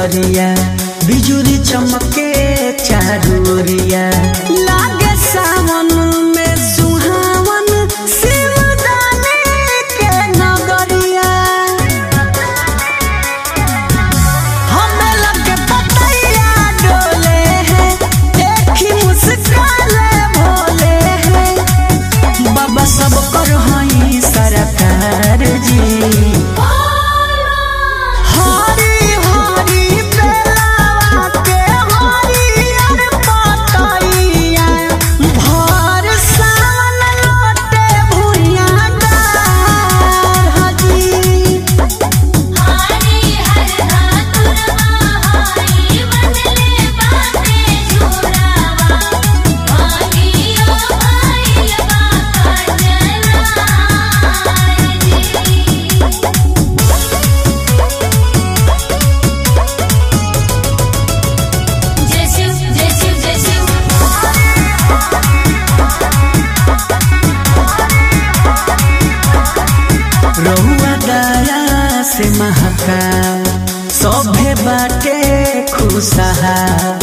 बदरिया बिजुरी चमके चारूरिया लागे सावन में सुहावन शिवदाने के नगरिया हमें लगे पतैया डोले हैं देखी मुस्काले भोले हैं बाबा सब कर हई सरकार जी हरी हरी बेलावा के हरियर पतैया भर सावन लोटे भुइया डार हजी हरी हर धातुर महाई बदले बाते झुरावा भागियो भाईल बाका जनाई जय शिव जय शिव जय शिव रहुआ दया से महका सभे बाटे खुशहा